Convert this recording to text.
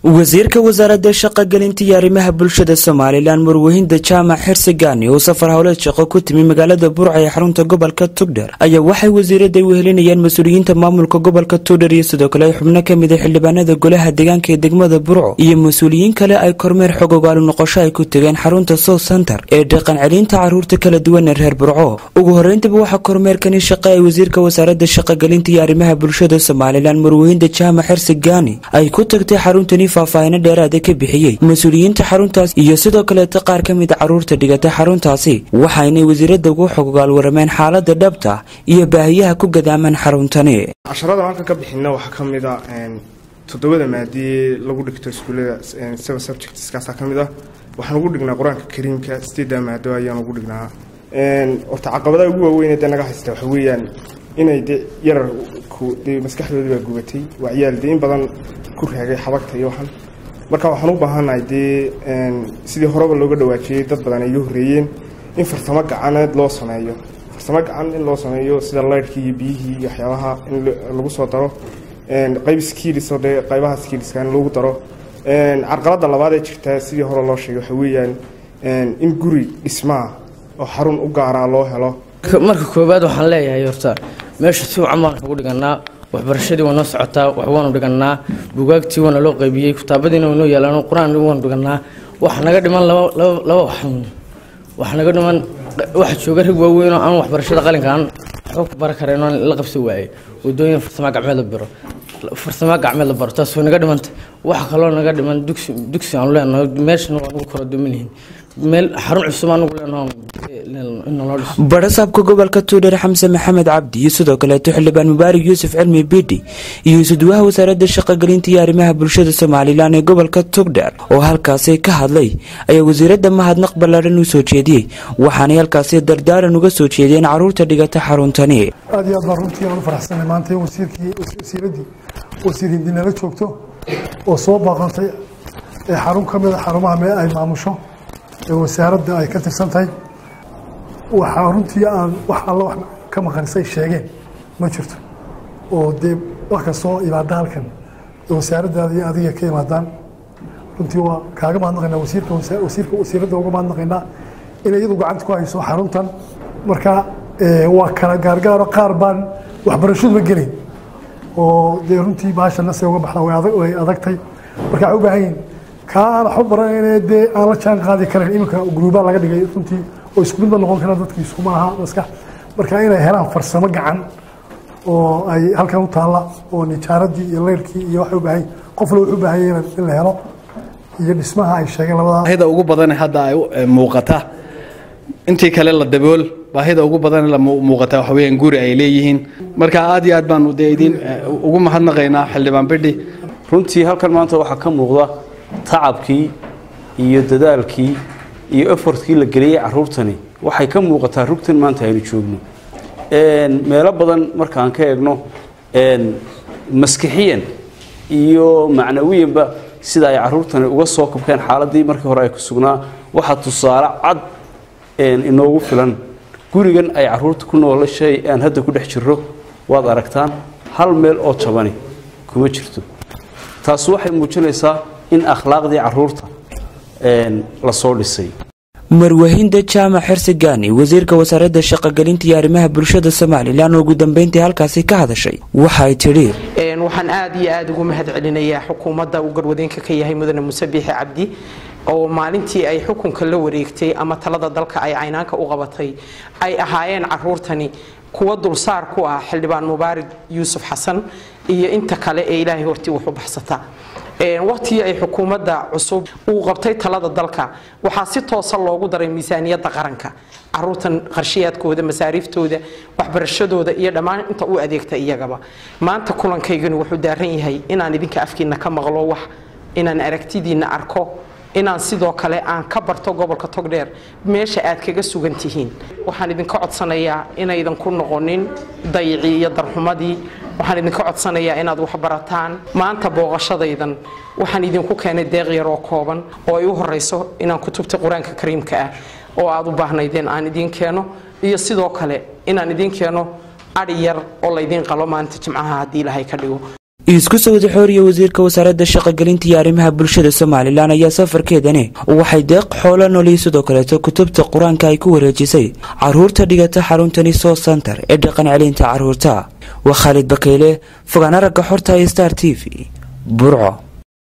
wasiirka wasaaradda shaqogelinta iyo arrimaha bulshada somalilan murwahinda jaamac xirsigani oo safar howleed shaqo ku timi magaalada burca ee xarunta gobolka tugdher ayaa waxay wasiirada wehelinayaan mas-uuliyiinta maamulka gobolka tugdher iyo sidoo kale xubno ka mid a xildhibaanada golaha deegaanka ee degmada burco iyo mas-uuliyiin kale ay kormeer xog ogaali noqosho ay ku tegeen xarunta south center ee dhaqan celinta caruurta kala duwan ee reer burco ugu horeyntaba waxaa kormeerkani shaqe ay wasiirka wasaaradda shaqogelinta iyo arrimaha bulshada somalilan murwahinda jaamac xirsigani ay ku tagtay xaruntani faahfaahino dheeraada ka bixiyey mas-uuliyiinta xaruntaas iyo sidoo kaleeta qaar ka mid a caruurta dhigata xaruntaasi waxaynay wasiirada ugu xogogaal warameen xaalada dhabta iyo baahiyaha ku gadaaman xaruntani casharada halkan ka bixina waxaa ka mid a toddobada maadiyee lagu dhigto iskuullada seven subjectskaasaa ka mid ah waxaan ugu dhignaa qur-aanka kariimka sideedda maado ayaan ugu dhignaa horta caqabadaha ugu waaweyn dee naga haysta waxa weeyaan inay de yararku dee maskaxdoodii baa gubatay waa ciyaal dee in badan ku raagay xabagta iyo waxan marka waxaan u baahannahay dee sidii horeba looga dhawaajiyey dad badan ay iga horreeyeen in farsamo gacaneed loo sameeyo farsamo gacan in loo sameeyo sida laydhkii iyo biyihii iyo waxyaabaha in lagu soo daro qayb skiilis oo dee qaybaha skiiliska in lagu daro carqaladda labaad ee jirta sidii hore loo sheegay waxa weeyaan in guri dhismaa oo xarun u gaaraa loo helo marka koowaad waxaan leeyahay horta meesha si wacan baan ugu dhiganaa waxbarashadii waa noo socotaa wax waanu dhiganaa bugaagtii waana loo qaybiyey kitaabadiina waynoo yaalaan qur-aan waanu dhiganaa waxa naga dhiman laba waxun waxa naga dhiman waxa jooga rag waaweyn oo aan waxbarashada qalinka aan waxba ku bara kareen oo la qabsi waayey wadooyin farsamo gacmeed la biro farsamo gacmeed la baro taas way naga dhimanta waxa kaloo naga dhiman dugsi dugsi aanu leenahay meeshana waa nagu kala dumanyihiin meel xarun cusub anugu leenahay barasaabka gobolka tuudhar xamse maxamed cabdi iyo sidoo kaleeto xildhibaan mubaarak yuusuf cilmi bidhi iyo isuduwaha wasaaradda shaqogelinta iyo arrimaha bulshada somalilan ee gobolka tugdher oo halkaasi ka hadlay ayaa wasiiradda mahadnaq ballaaran u soo jeediyey waxaanay halkaasi dardaaran uga soo jeediyeen caruurta dhigata xaruntani aad iyo aad baan runtii aan u faraxsanay maanta in wasiirkii wasiiraddii wasiir hindinala joogto oo soo baaqantay ee xarun ka mid a xarumaha mee ay maamusho ee wasaaradda ay ka tirsan tahay waxaa runtii aan wax alla wax ka maqanisay sheegeen ma jirto oo dee wax kastoo imaada halkan ee wasaaraddaada iyo adiga ka imaadaan runtii waa kaaga mahadnaqaynaa wasiirka wasiirka wasiiradda uga mahadnaqaynaa inay iyadu gacanta ku hayso xaruntan marka waa kala gaargaaro qaar baan waxbarashaduba gelayn oo dee runtii baasha nase uga baxda way adagtay marka waxay u baahan yihin kaa aan waxba baranayne dee aan la jaan qaadi karayn iminka gruubaa laga dhigay runtii oo isku mid ba noqon kara dadkii iskuma aha maskax marka inay helaan farsamo gacan oo ay halkan u taalla oo nijaaradii iyo leyrkii iyo waxay u baahan qof le wuxuu u baahan yahay in la helo iyo dhismaha ay sheegeen labadaa baahida ugu badan hadda ay muuqata intii kale la dabool baahida ugu badan la muuqata waxa weeyaan guri ay leeyihiin marka aad iyo aad baanu dee idin ugu mahadnaqaynaa xildhibaan bidhi runtii halkan maanta waxaa ka muuqda tacabkii iyo dadaalkii iyo efortkii la geliyey caruurtani waxay ka muuqataa rugtan maanta aynu joogno meelo badan markaan ka eegno maskixiyan iyo macnawiyanba sida ay caruurtani uga soo kabkeen xaaladii markii hore ay ku sugnaa waxaa tusaale cad inoogu filan gurigan ay caruurta ku noolashay aan hadda ku dhex jirro waad aragtaan hal meel oo jabani kuma jirto taas waxay muujinaysaa in akhlaaqdii caruurta lasoo dhisay marwahinda jaamac xirsigani wasiirka wasaaradda shaqogelinta iyo arrimaha bulshada somalilan oo ugu dambeyntii halkaasi ka hadashay waxay tidhi waxaan aad iyo aad ugu mahad celinayaa xukuumadda uu garwadeenka ka yahay mudane muuse biixi cabdi oo maalintii ay xukunka la wareegtay ama talada dalka ay caynaanka u qabatay ay ahaayeen caruurtani kuwa dulsaar ku ah xildhibaan mubaarak yuusuf xasan iyo inta kale ee ilaahay hortii wax u baxsata waqtigii ay xukuumadda cusub uu qabtay talada dalka waxaa si toosa loogu daray miisaaniyadda qaranka caruurtan qarshiyaadkooda masaariiftooda waxbarashadooda iyo dhammaan inta u adeegta iyagaba maanta kulankaygani wuxuu daaran yahay inaan idinka afkiina ka maqlo wax inaan aragtidiina arko inaan sidoo kale aan ka barto gobolka togdheer meesha aad kaga sugan tihiin waxaan idinka codsanayaa inaydan ku noqonin dayicii iyo darxumadii waxaan idinka codsanayaa inaad wax barataan maanta booqashadaydan waxaan idinku keenay deeq yaroo kooban oo ay u horeyso inaan kutubta qur-aanka kariimka ah oo aad u baahnaydeen aan idiin keeno iyo sidoo kale inaan idiin keeno adhi yar oo laydiin qalo maanta jimcaha haddii ilaahay ka dhigo isku sawda xooriya wasiirka wasaaradda shaqogelinta iyo arrimaha bulshada somalilan ayaa safarkeedani waxay deeq xoolo nool iyo sidoo kaleeto kutubta qur-aanka ay ku wareejisay caruurta dhigata xaruntani soo santar ee dhaqan celinta caruurta waa khaalid bakayle fogaan aragga xorta ee star t v burco